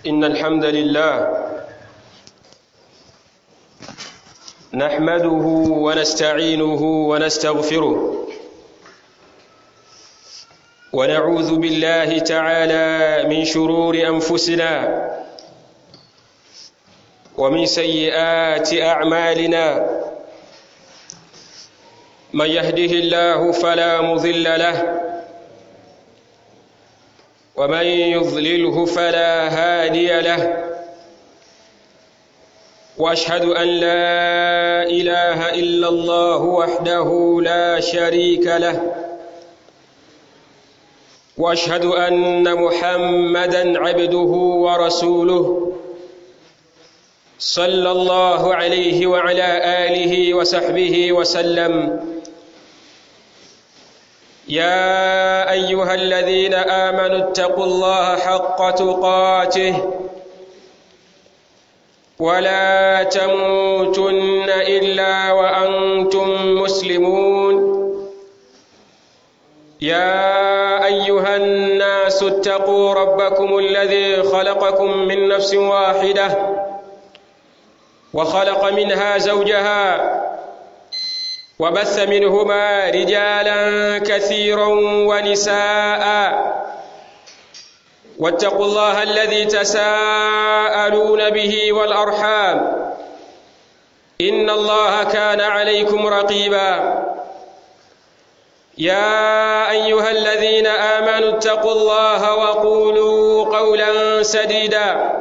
إن الحمد لله نحمده ونستعينه ونستغفره ونعوذ بالله تعالى من شرور أنفسنا ومن سيئات أعمالنا من يهده الله فلا مضل له ومن يضلله فلا هادي له واشهد ان لا اله الا الله وحده لا شريك له واشهد ان محمدا عبده ورسوله صلى الله عليه وعلى اله وصحبه وسلم يا ايها الذين امنوا اتقوا الله حق تقاته ولا تموتن الا وانتم مسلمون يا ايها الناس اتقوا ربكم الذي خلقكم من نفس واحده وخلق منها زوجها وبث منهما رجالا كثيرا ونساء واتقوا الله الذي تساءلون به والارحام ان الله كان عليكم رقيبا يا ايها الذين امنوا اتقوا الله وقولوا قولا سديدا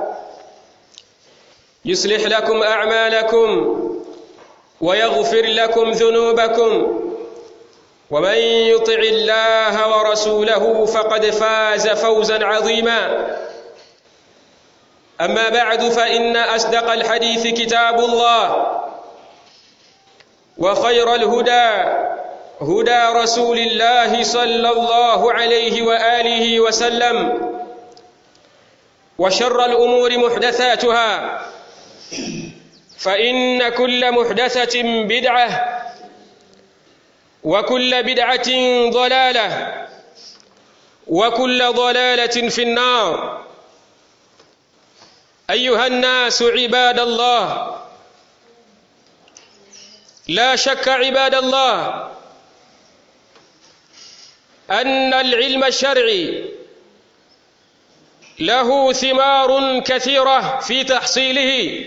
يصلح لكم اعمالكم ويغفر لكم ذنوبكم ومن يطع الله ورسوله فقد فاز فوزا عظيما اما بعد فان اصدق الحديث كتاب الله وخير الهدى هدى رسول الله صلى الله عليه واله وسلم وشر الامور محدثاتها فإن كل محدثة بدعة وكل بدعة ضلالة وكل ضلالة في النار أيها الناس عباد الله لا شك عباد الله أن العلم الشرعي له ثمار كثيرة في تحصيله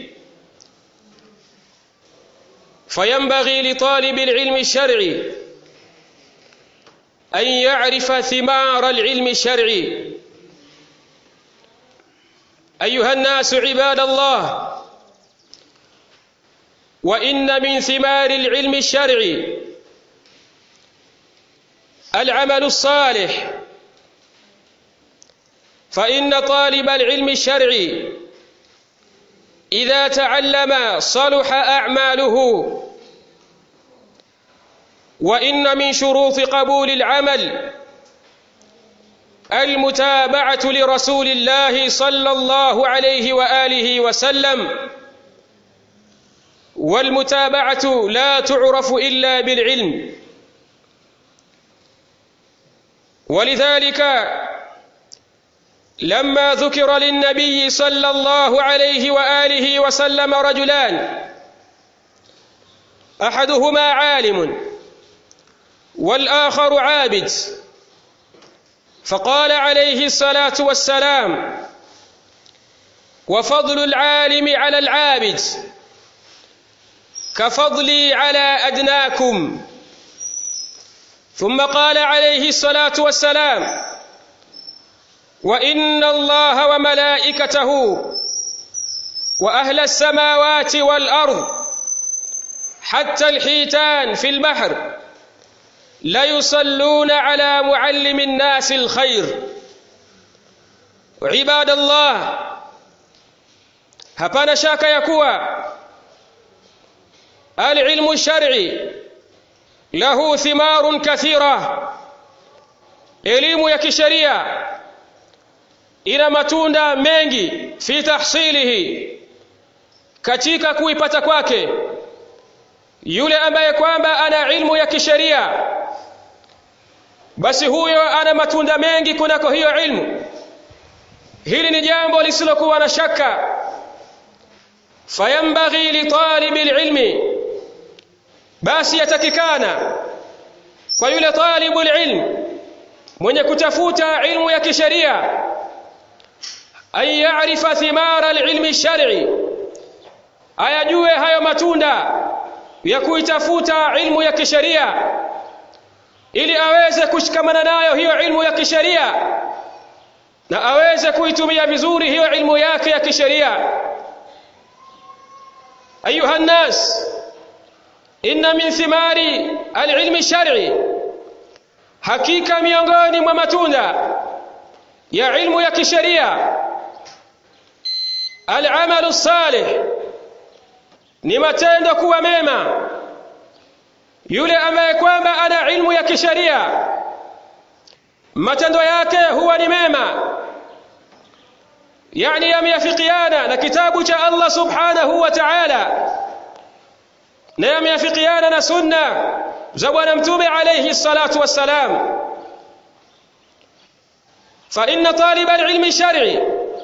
فينبغي لطالب العلم الشرعي أن يعرف ثمار العلم الشرعي أيها الناس عباد الله وإن من ثمار العلم الشرعي العمل الصالح فإن طالب العلم الشرعي إذا تعلم صلح أعماله وإن من شروط قبول العمل المتابعة لرسول الله صلى الله عليه وآله وسلم والمتابعة لا تعرف إلا بالعلم ولذلك لما ذكر للنبي صلى الله عليه واله وسلم رجلان احدهما عالم والاخر عابد فقال عليه الصلاه والسلام وفضل العالم على العابد كفضلي على ادناكم ثم قال عليه الصلاه والسلام وان الله وملائكته واهل السماوات والارض حتى الحيتان في البحر ليصلون على معلم الناس الخير عباد الله hapana shaka ya kuwa alilmu lshar'i lahu thimarun kathira elimu ya kisheria ina matunda mengi fi tahsilihi katika kuipata kwake yule ambaye kwamba ana ilmu ya kisheria basi huyo ana matunda mengi kunako hiyo ilmu hili ni jambo lisilokuwa na shaka fayambaghi litalibi lilmi basi yatakikana kwa yule talibu lilm mwenye kutafuta ilmu ya kisheria an yarifa thimara lilmi shari ayajue hayo matunda ya kuitafuta ilmu ya kisheria ili aweze kushikamana nayo hiyo ilmu ya kisheria na aweze kuitumia vizuri hiyo ilmu yake ya kisheria ayuha nnas inna min thimari alilmi shar'i hakika miongoni mwa matunda ya ilmu ya kisheria alamalu salih ni matendo kuwa mema yule ambaye kwamba ana ilmu ya kisheria matendo yake huwa ni mema yani yameafikiana na kitabu cha Allah subhanahu wa ta'ala na yameafikiana na sunna za bwana mtume alayhi salatu wassalam fa inna talib alilmi shar'i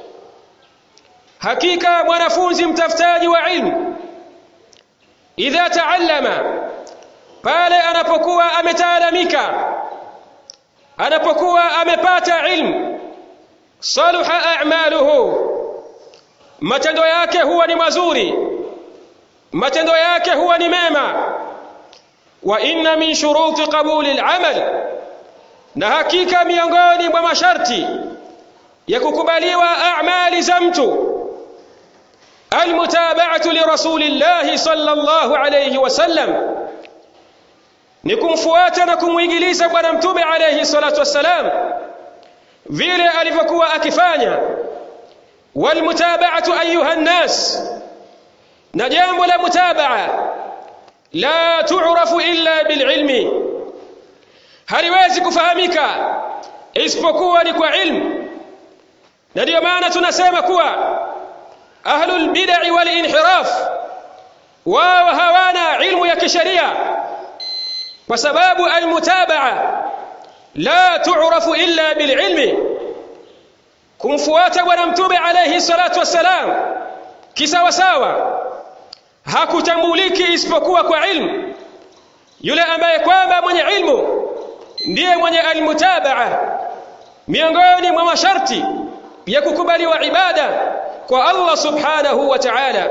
hakika mwanafunzi mtafutaji wa ilmu idha taallama pale anapokuwa ametaalamika anapokuwa amepata ilmu saluha a'maluhu matendo yake huwa ni mazuri matendo yake huwa ni mema wa inna min shuruti qabuli al-amal na hakika miongoni mwa masharti ya kukubaliwa a'mali za mtu almutaba'atu li rasulillahi sallallahu alayhi wasallam ni kumfuata na kumwigiliza bwana mtume alayhi salatu wassalam vile alivyokuwa akifanya walmutaba'atu ayuha nnas na jambo la mutabaa la tu'rafu illa bililmi haliwezi kufahamika isipokuwa ni kwa ilmu na ndio maana tunasema kuwa ahlul bid'i wal inhiraf wao hawana ilmu ya kisheria kwa sababu almutabaa la tu'rafu illa bililmi kumfuata bwana mtume alayhi salatu wassalam kisawa sawa hakutambuliki isipokuwa kwa ilmu yule ambaye kwamba mwenye ilmu ndiye mwenye almutabaa miongoni mwa masharti ya kukubaliwa ibada kwa Allah subhanahu wa ta'ala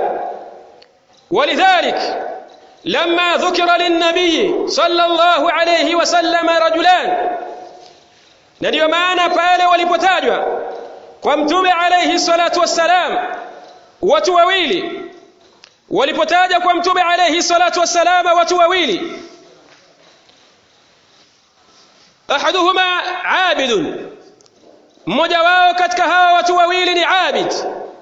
ولذلك لما ذكر للنبي صلى الله عليه وسلم رجلان ndio maana pale walipotajwa kwa mtume alayhi salatu wassalam watu wawili walipotaja kwa mtume alayhi salatu wassalam watu wawili ahaduhuma abidun mmoja wao katika hawa watu wawili ni abid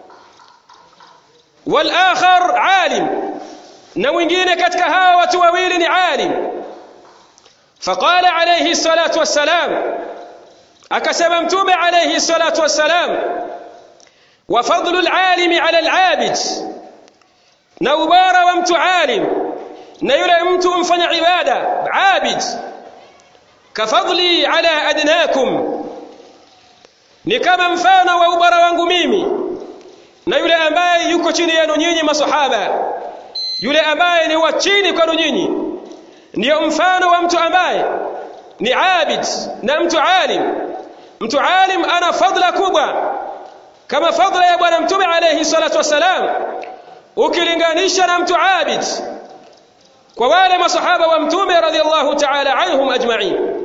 wal akhar alim na mwingine katika hawa watu wawili ni alim faqala alayhi salatu wassalam akasema mtume alayhi salatu wassalam wa fadlu alalimi ala alabid na ubara wa mtu alim na yule mtu mfanya ibada abid kafadli ala adnakum ni kama mfano wa ubara wangu mimi na yule ambaye yuko chini yenu nyinyi masahaba yule ambaye ni wa chini kwenu nyinyi ndiyo mfano wa mtu ambaye ni abid na mtu alim mtu alim ana fadla kubwa kama fadla ya bwana mtume alayhi salatu wassalam ukilinganisha na mtu abid kwa wale masahaba wa mtume radhiallahu ta'ala anhum ajma'in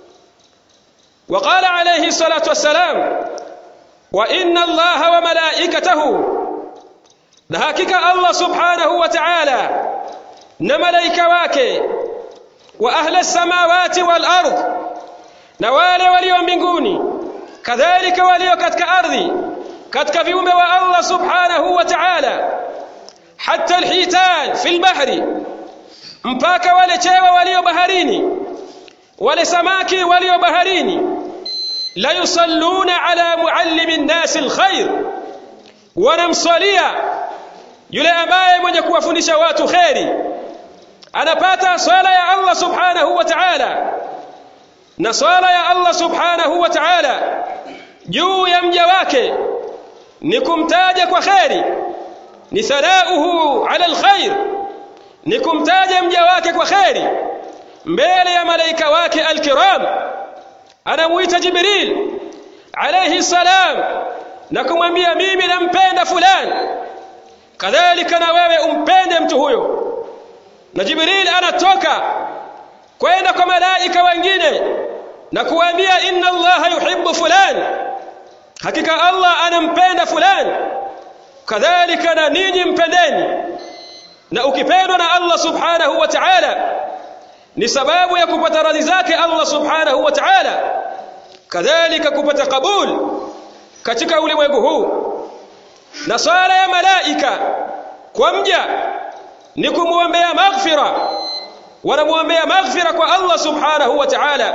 وقال عليه الصلاة والسلام وإن الله وملائكته نهاكك الله سبحانه وتعالى نملائك واكي وأهل السماوات والأرض نوالي وليو mbinguni كذلك وليو katika ardhi katika viumbe wa Allah subhanahu wa ta'ala hatta alhitan fi albahri mpaka wale chewa walio baharini wale samaki walio baharini la yusalluna ala muallimi nnasi alkhair wanamswalia yule ambaye mwenye kuwafundisha watu kheri anapata swala ya Allah subhanahu wa ta'ala na swala ya Allah subhanahu wa ta'ala juu ya mja wake ni kumtaja kwa kheri ni thanauhu ala alkhair ni kumtaja mja wake kwa kheri mbele ya malaika wake alkiram anamuita jibril alayhi salam na kumwambia mimi nampenda fulani kadhalika na wewe umpende mtu huyo na jibril anatoka kwenda kwa malaika wengine na kuambia inna allaha yuhibbu fulani hakika allah anampenda fulani kadhalika na ninyi mpendeni na ukipendwa na allah subhanahu wa ta'ala ni sababu ya kupata radhi zake allah subhanahu wa ta'ala kadhalika kupata kabul katika ulimwengu huu na swala ya malaika kwa mja ni kumwombea maghfira wanamwombea maghfira kwa Allah subhanahu wa ta'ala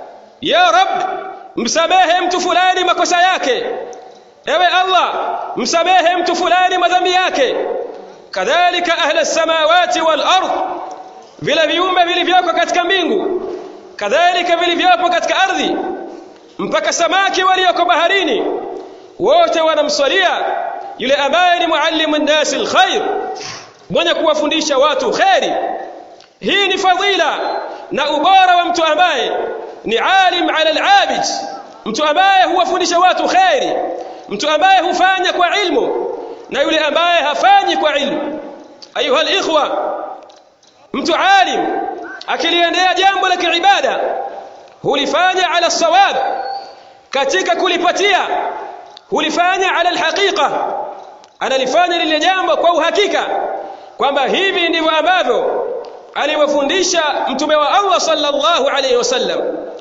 ya rab msamehe mtu fulani makosa yake ewe Allah msamehe mtu fulani madhambi yake kadhalika ahla samawati wal ard vile viumbe vilivyoko katika mbingu kadhalika vilivyopo katika ardhi mpaka samaki walioko baharini wote wanamswalia yule ambaye ni muallimu nnasi alkhair mwenye kuwafundisha watu kheri hii ni fadhila na ubora wa mtu ambaye ni alim ala alabid mtu ambaye huwafundisha watu kheri mtu ambaye hufanya kwa ilmu na yule ambaye hafanyi kwa ilmu ayuha alikhwa mtu alim akiliendea jambo la kiibada hulifanya ala sawab katika kulipatia hulifanya ala alhaqiqa analifanya lile jambo kwa uhakika kwamba hivi ndivyo ambavyo aliwafundisha mtume wa Allah sallallahu alayhi wasallam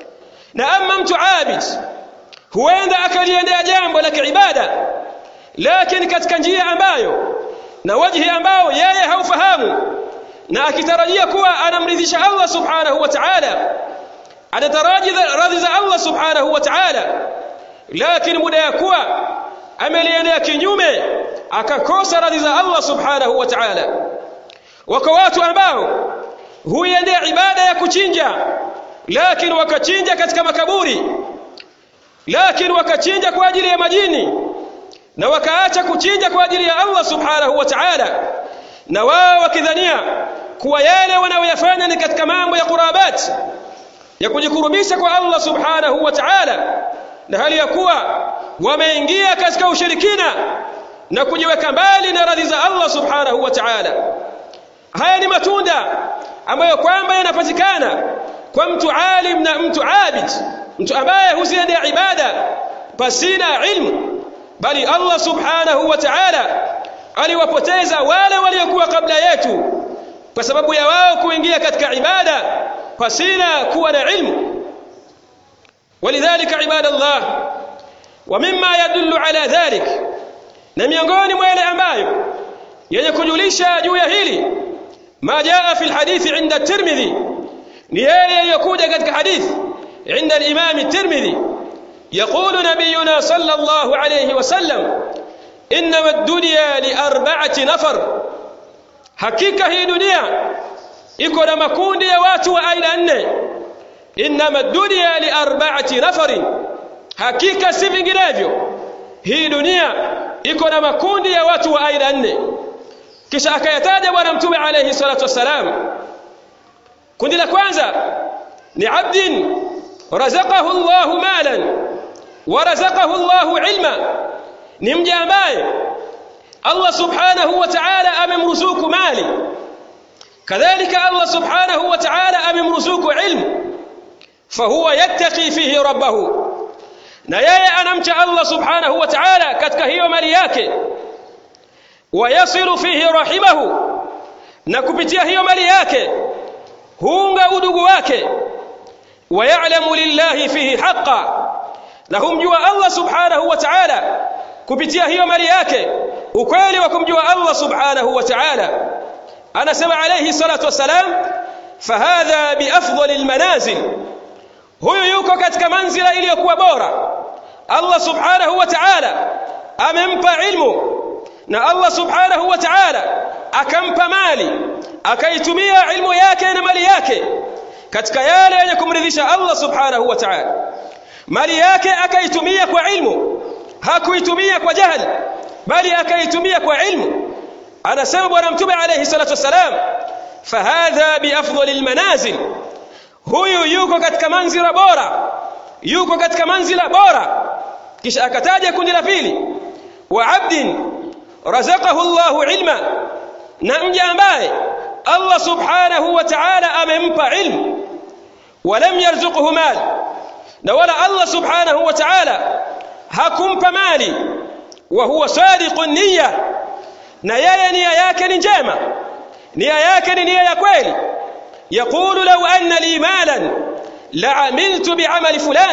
na ama mtu abid huenda akaliendea jambo la kiibada lakini katika njia ambayo na wajhi ambao yeye haufahamu na akitarajia kuwa anamridhisha Allah subhanahu wa ta'ala anataraji radhi za Allah subhanahu wa ta'ala lakini muda ya kuwa ameliendea kinyume akakosa radhi za Allah subhanahu wa ta'ala wako watu ambao huiendea ibada ya kuchinja lakini wakachinja katika makaburi lakini wakachinja kwa ajili ya majini na wakaacha kuchinja kwa ajili ya Allah subhanahu wa ta'ala na wao wakidhania kuwa yale wanayoyafanya ni katika mambo ya qurabat ya kujikurubisha kwa Allah subhanahu wa ta'ala na hali ya kuwa wameingia katika ushirikina na kujiweka mbali na radhi za Allah subhanahu wa ta'ala haya ni matunda ambayo kwamba yanapatikana kwa mtu alim na mtu abid mtu ambaye huziendea ibada pasina ilmu bali Allah subhanahu wa ta'ala aliwapoteza wale waliokuwa kabla yetu kwa sababu ya wao kuingia katika ibada pasina kuwa na ilmu ولذلك عباد الله ومما يدل على ذلك na miongoni mwa yale ambayo yenye kujulisha juu ya hili ma jaa fi alhadith inda at-Tirmidhi ni yale yaliyokuja katika hadith عند الإمام الترمذي يقول نبينا صلى الله عليه وسلم إنما الدنيا لأربعة نفر حقيقة هي دنيا iko na makundi ya watu wa aina nne innama dunya li arba'ati nafarin hakika si vinginevyo hii dunia iko na makundi ya watu wa aina nne kisha akayataja bwana mtume alayhi salatu wassalam kundi la kwanza ni abdin razaqahu Allahu malan wa razaqahu Allahu ilma ni mja ambaye Allah subhanahu wa ta'ala amemruzuku mali kadhalika Allah subhanahu wa ta'ala amemruzuku ilmu fahuwa yattaqi fihi rabbahu na yeye anamcha Allah subhanahu wa ta'ala katika hiyo mali yake wayasilu fihi rahimahu na kupitia hiyo mali yake huunga udugu wake wayalamu lillahi fihi haqqa na humjua Allah subhanahu wa ta'ala kupitia hiyo mali yake ukweli wa kumjua Allah subhanahu wa ta'ala anasema alayhi salatu wassalam fahadha biafdali almanazil huyu yuko katika manzila iliyokuwa bora Allah subhanahu wa ta'ala amempa ilmu na Allah subhanahu wa ta'ala akampa mali akaitumia ilmu yake na mali yake katika yale yenye kumridhisha Allah subhanahu wa ta'ala mali yake akaitumia kwa ilmu hakuitumia kwa jahal bali akaitumia kwa ilmu anasema bwana mtume alayhi salatu wassalam fahadha biafdali almanazil huyu yuko katika manzila bora yuko katika manzila bora kisha akataja kundi la pili wa abdin razaqahu Allahu ilma na mja ambaye Allah subhanahu wa ta'ala amempa ilmu walam yarzuqhu mal na wala Allah subhanahu wa ta'ala hakumpa mali wa huwa sadiqun niyya na yeye nia yake ni njema nia yake ni nia ya kweli yaqulu law anna li malan la'amiltu bi'amali fulan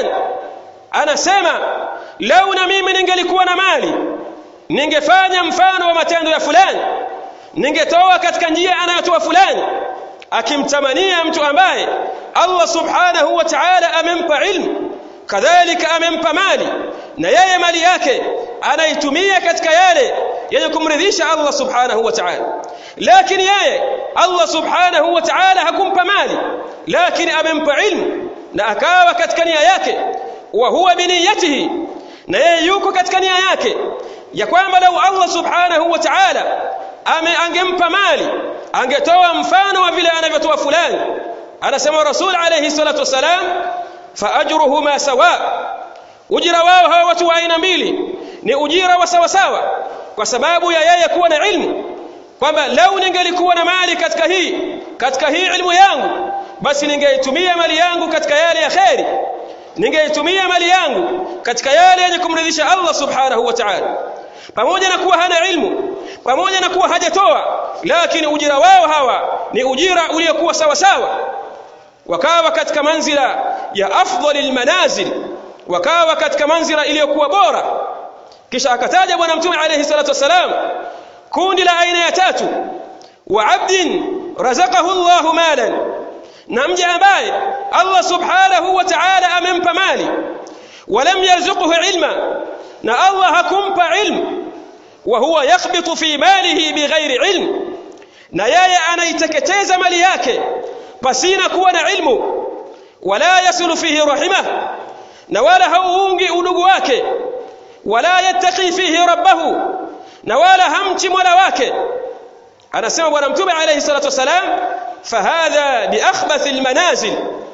anasema lau na mimi ningelikuwa na mali ningefanya mfano wa matendo ya fulani ningetoa katika njia anayotoa fulani akimtamania mtu ambaye Allah subhanahu wa ta'ala amempa ilmu kadhalika amempa mali na yeye mali yake anaitumia katika yale yenye kumridhisha Allah subhanahu wa ta'ala lakini yeye Allah subhanahu wa ta'ala hakumpa mali lakini amempa ilmu na akawa katika nia yake wa huwa biniyatihi na yeye yuko katika nia yake ya kwamba lau Allah subhanahu wa ta'ala ame angempa mali angetoa mfano wa vile anavyotoa fulani anasema rasul alayhi salatu wasalam fa ajruhuma sawa ujira wao hawa watu wa aina mbili ni ujira wa sawa sawa kwa sababu ya yeye kuwa na ilmu kwamba lau ningelikuwa na mali katika hii katika hii ilmu yangu basi ningeitumia mali yangu katika yale ya kheri ningeitumia mali yangu katika yale yenye kumridhisha Allah subhanahu wa ta'ala pamoja na kuwa hana ilmu pamoja na kuwa hajatoa lakini ujira wao hawa ni ujira uliokuwa sawa sawa wakawa katika manzila ya afdhalil manazil wakawa katika manzila iliyokuwa bora kisha akataja bwana mtume alayhi salatu wasalam kundi la aina ya tatu wa abdin razaqahu Allahu malan na mja ambaye Allah subhanahu wa ta'ala amempa mali walam yarzuqhu ilma na Allah hakumpa ilmu wa huwa yakhbitu fi malihi bighairi ilm na yeye anaiteketeza mali yake pasina kuwa na ilmu wala yasulu fihi rahimah na wala hauungi udugu wake wala yattaqi fihi rabbahu na wala hamchi mola wake anasema bwana mtume alayhi salatu wasalam fahadha biakhbath almanazil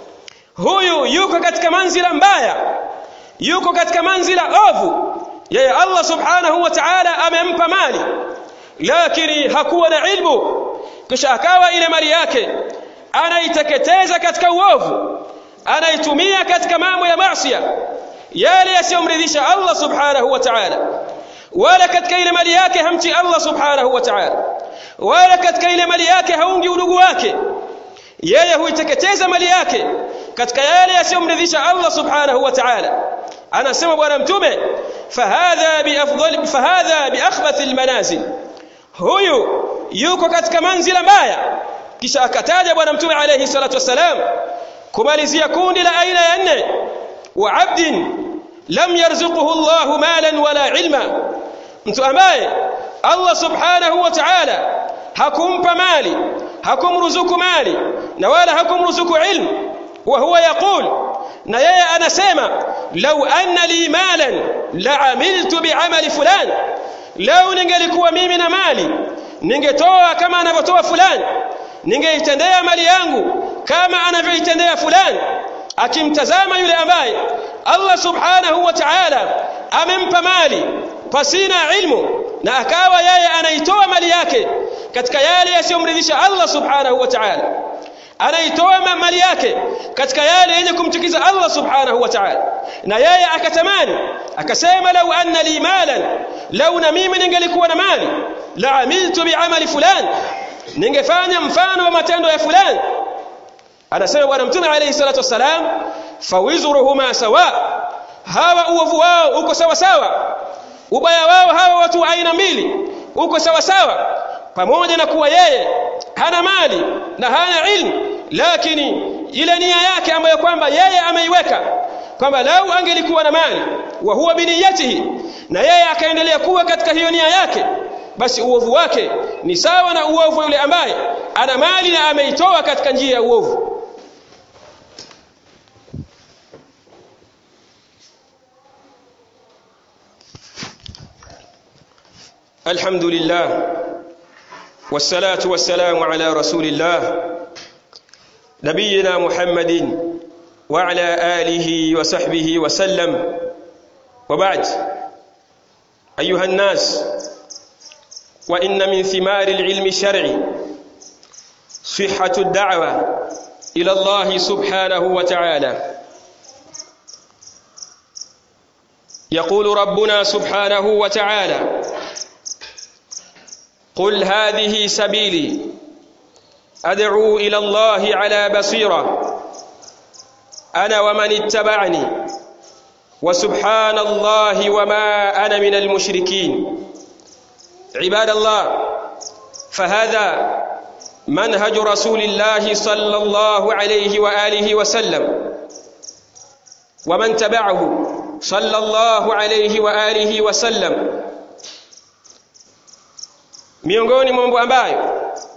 huyu yuko katika manzila mbaya yuko katika manzila ovu yeye Allah subhanahu wa ta'ala amempa mali lakini hakuwa na ilmu kisha akawa ile mali yake anaiteketeza katika uovu anaitumia katika mambo ya maasiya yale yasiyomridhisha Allah subhanahu wa ta'ala wala katika ile mali yake hamchi Allah subhanahu wa ta'ala wala katika ile mali yake haungi udugu wake yeye huiteketeza mali yake katika yale yasiyomridhisha Allah subhanahu wa ta'ala anasema bwana mtume fahadha biafdhal fahadha biakhbath almanazil huyu yuko katika manzila mbaya kisha akataja bwana mtume alayhi salatu wasalam kumalizia kundi la aina ya nne wa abdin lam yarzuquhu Allah malan wala ilma mtu ambaye Allah subhanahu wa ta'ala hakumpa mali hakumruzuku mali na wala hakumruzuku ilmu wa huwa yaqul na yeye anasema law anna li malan la'amiltu bi'amali fulan law ningelikuwa mimi na mali ningetoa kama anavyotoa fulani ningeitendea mali yangu kama anavyoitendea fulani akimtazama yule ambaye Allah subhanahu wa ta'ala amempa mali pasina ilmu na akawa yeye anaitoa mali yake katika yale yasiyomridhisha Allah subhanahu wa ta'ala anaitoa mali yake katika yale yenye kumchukiza Allah subhanahu wa ta'ala na yeye akatamani akasema lau anna li malan lau na mimi ningelikuwa na mali la amiltu bi'amali fulan ningefanya mfano wa matendo ya fulani anasema bwana mtume alayhi salatu wasalam fawizruhuma sawa hawa uovu wao uko sawa sawa ubaya wao hawa watu aina mbili uko sawa sawa pamoja na kuwa yeye hana mali na hana ilmu lakini ile nia yake ambayo kwamba yeye ameiweka kwamba lau angelikuwa na mali wa huwa biniyatihi na yeye akaendelea kuwa katika hiyo nia yake basi uovu wake ni sawa na uovu yule ambaye ana mali na ameitoa katika njia ya uovu الحمد لله والصلاة والسلام على رسول الله نبينا محمد وعلى آله وصحبه وسلم وبعد أيها الناس وإن من ثمار العلم الشرعي صحة الدعوة إلى الله سبحانه وتعالى يقول ربنا سبحانه وتعالى قل هذه سبيلي أدعو إلى الله على بصيرة أنا ومن اتبعني وسبحان الله وما أنا من المشركين عباد الله فهذا منهج رسول الله صلى الله عليه وآله وسلم ومن تبعه صلى الله عليه وآله وسلم miongoni mwa mambo ambayo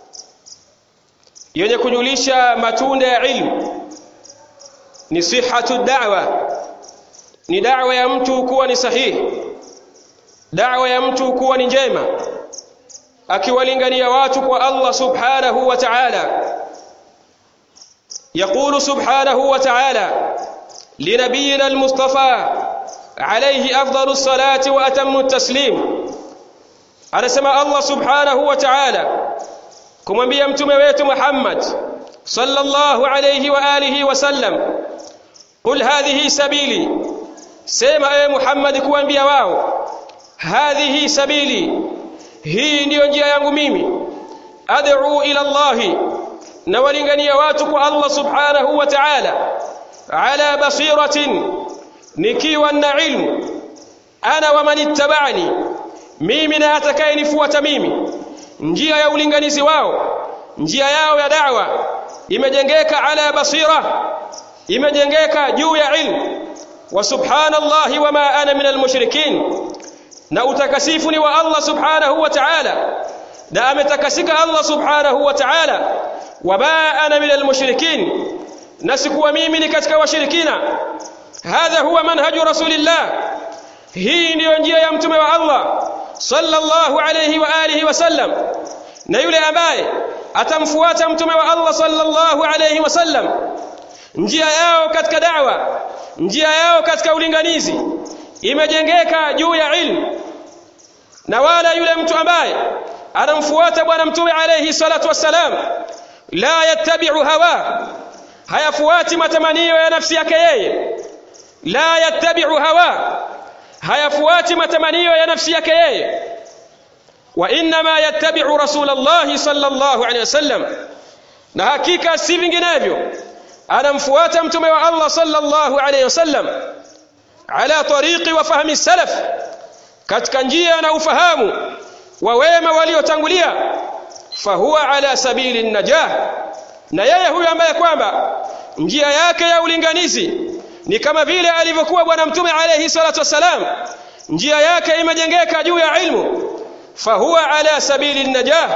yenye kujulisha matunda ya ilmu ni sihatu da'wa ni da'wa ya mtu kuwa ni sahihi da'wa ya mtu kuwa ni njema akiwalingania watu kwa Allah subhanahu wa ta'ala يقول سبحانه وتعالى لنبينا المصطفى عليه أفضل الصلاة وأتم التسليم anasema Allah subhanahu wa ta'ala kumwambia mtume wetu Muhammad sallallahu alayhi wa alihi wasallam qul hadhihi sabili sema ewe Muhammad kuambia wao hadhihi sabili hii ndiyo njia yangu mimi ad'u ila Allah na walingania watu kwa Allah subhanahu wa ta'ala ala basiratin nikiwa na ilmu ana wa man ittaba'ani mimi na atakayenifuata mimi njia ya ulinganizi wao njia yao ya da'wa imejengeka ala basira imejengeka juu ya ilmu wa subhanallahi wama ana min almushrikin na utakasifu ni wa Allah subhanahu wa ta'ala na ametakasika Allah subhanahu wa ta'ala wama ana min almushrikin na sikuwa mimi ni katika washirikina hadha huwa manhaju rasulillah hii ndiyo njia ya mtume wa Allah sallallahu alayhi wa alihi wasallam na yule ambaye atamfuata mtume wa Allah sallallahu alayhi wasallam njia yao katika da'wa njia yao katika ulinganizi imejengeka juu ya ilmu na wala yule mtu ambaye anamfuata bwana mtume alayhi salatu wassalam la yattabi'u hawa hayafuati matamanio ya nafsi yake yeye la yattabi'u hawa hayafuati matamanio ya nafsi yake yeye wa inma yattabi'u rasulullah sallallahu alaihi wasallam na hakika si vinginevyo anamfuata mtume wa Allah sallallahu alaihi wasallam ala tariqi wa fahmi salaf katika njia na ufahamu wa wema waliotangulia fahuwa ala sabili najah na yeye huyo ambaye kwamba njia yake ya ulinganizi ni kama vile alivyokuwa bwana mtume alayhi salatu wasalam njia yake imejengeka juu ya ilmu fahuwa ala sabili najah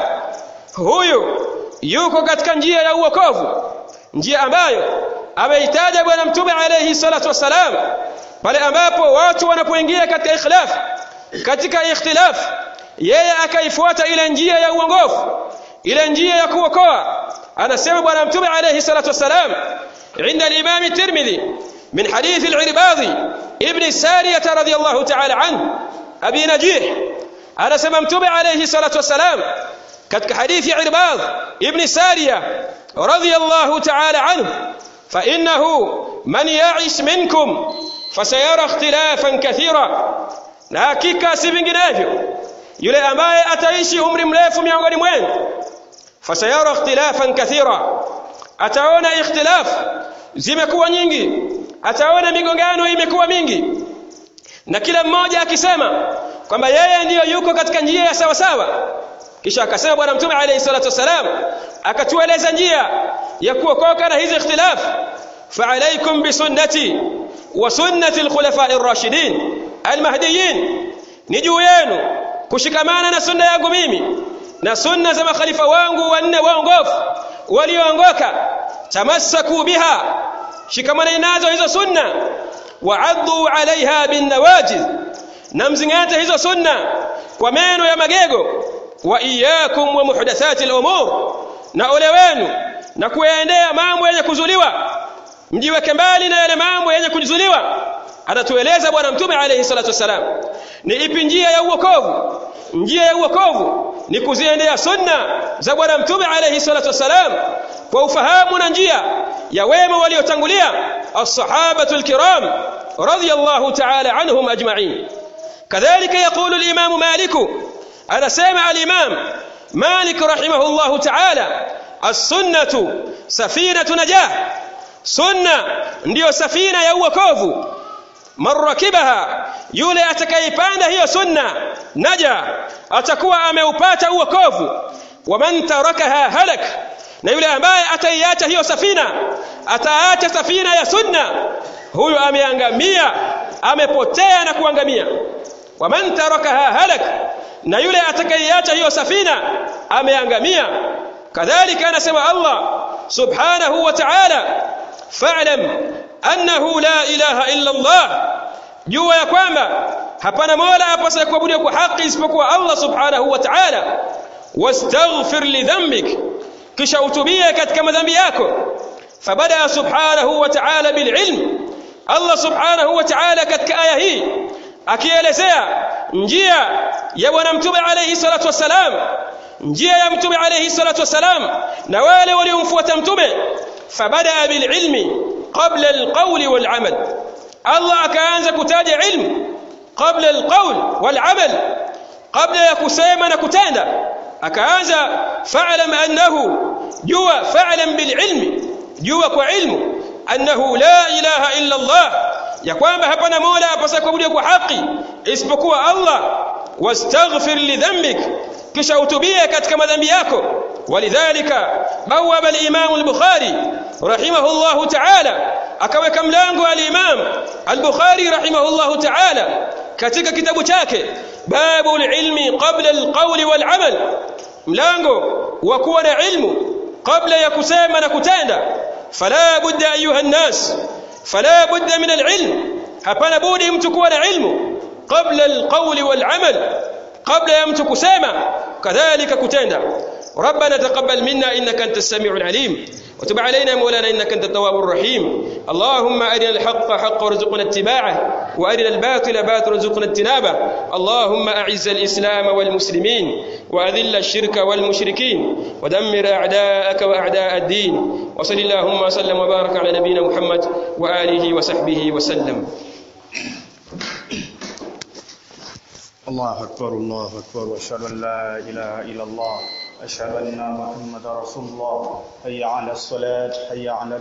huyu yuko katika njia ya uokovu njia ambayo ameitaja bwana mtume alayhi salatu wasalam pale ambapo watu wanapoingia katika ikhlaf katika ikhtilaf yeye akaifuata ile njia ya uongofu ile njia ya kuokoa anasema bwana mtume alayhi salatu wasalam عند الإمام الترمذي من حديث العرباضي ابن السارية رضي الله تعالى عنه أبي نجيح أنا سممتم عليه الصلاة والسلام كتك حديث عرباض ابن سارية رضي الله تعالى عنه فإنه من يعش منكم فسيرى اختلافا كثيرا na hakika si vinginevyo yule ambaye ataishi umri mrefu miongoni mwenu fasayara ikhtilafan kathira ataona ikhtilaf zimekuwa nyingi ataona migongano imekuwa mingi na kila mmoja akisema kwamba yeye ndiyo yuko katika njia ya sawa sawa kisha akasema bwana mtume alayhi salatu wasalam akatueleza njia ya kuokoka na hizi ikhtilaf فعليكم بسنتي وسنة الخلفاء الراشدين المهديين نجو yenu kushikamana na sunna yangu mimi na sunna za makhalifa wangu wanne waongofu walioongoka tamassaku biha shikamana nazo hizo sunna wa'addu 'alayha bin nawajiz na mzingate hizo sunna kwa meno ya magego wa iyyakum wa muhdathati al-umur na ole wenu na kuyaendea mambo yenye kuzuliwa mjiweke mbali na yale mambo yenye kuzuliwa atatueleza bwana mtume alayhi salatu wasalam ni ipi njia ya uokovu njia ya uokovu ni kuziendea sunna za bwana mtume alayhi salatu wasalam kwa ufahamu na njia ya wema waliotangulia as-sahabatu al-kiram radiyallahu ta'ala anhum ajma'in kadhalika yaqulu al-imam malik anasema al-imam malik rahimahullahu ta'ala as-sunnatu safinatu najah sunna ndiyo safina ya uokovu marrakibaha yule atakayepanda hiyo sunna naja atakuwa ameupata uokovu waman tarakaha halak na yule ambaye ataiacha hiyo safina ataacha safina ya sunna huyu ameangamia amepotea na kuangamia waman tarakaha halak na yule atakayeiacha hiyo safina ameangamia kadhalika anasema Allah subhanahu wa ta'ala fa'lam annahu la ilaha illa Allah jua ya kwamba hapana mola apasaye kuabudiwa kwa haki isipokuwa Allah subhanahu wa ta'ala wastaghfir li dhanbik kisha utubie katika madhambi yako fabada subhanahu wa ta'ala bil ilm Allah subhanahu wa ta'ala katika aya hii akielezea njia ya bwana mtume alayhi salatu wasalam njia ya mtume alayhi salatu wasalam na wale waliomfuata mtume fabada bil ilmi qabla al qawli wal amal Allah akaanza kutaja ilmu qabla al qawl wal amal kabla ya kusema na kutenda akaanza fa'lam annahu jua fa'lam bil ilmi jua kwa ilmu annahu la ilaha illa Allah ya kwamba hapana mola apasa kuabudiwa kwa haki isipokuwa Allah wastaghfir li dhanbik kisha utubie katika madhambi yako walidhalika bawaba al-imam al-bukhari rahimahullah ta'ala akaweka mlango al-imam al-bukhari rahimahullah ta'ala katika kitabu chake babu al-ilmi qabla al-qawli wal-amal mlango wa kuwa na ilmu kabla ya kusema na kutenda fala budda ayuha an-nas fala budda min al-ilm hapana budi mtu kuwa na ilmu qabla al-qawli wal-amal kabla ya mtu kusema kadhalika kutenda ربنا تقبل منا انك انت السميع العليم وتب علينا مولانا انك انت التواب الرحيم اللهم ارنا الحق حقا وارزقنا اتباعه وارنا الباطل باطلا وارزقنا اجتنابه اللهم اعز الاسلام والمسلمين واذل الشرك والمشركين ودمر اعداءك واعداء الدين وصل اللهم وسلم وبارك على نبينا محمد واله وصحبه وسلم الله أكبر الله أكبر وأشهد أن لا إله إلا الله أشهد أن محمد رسول الله حي على الصلاة حي على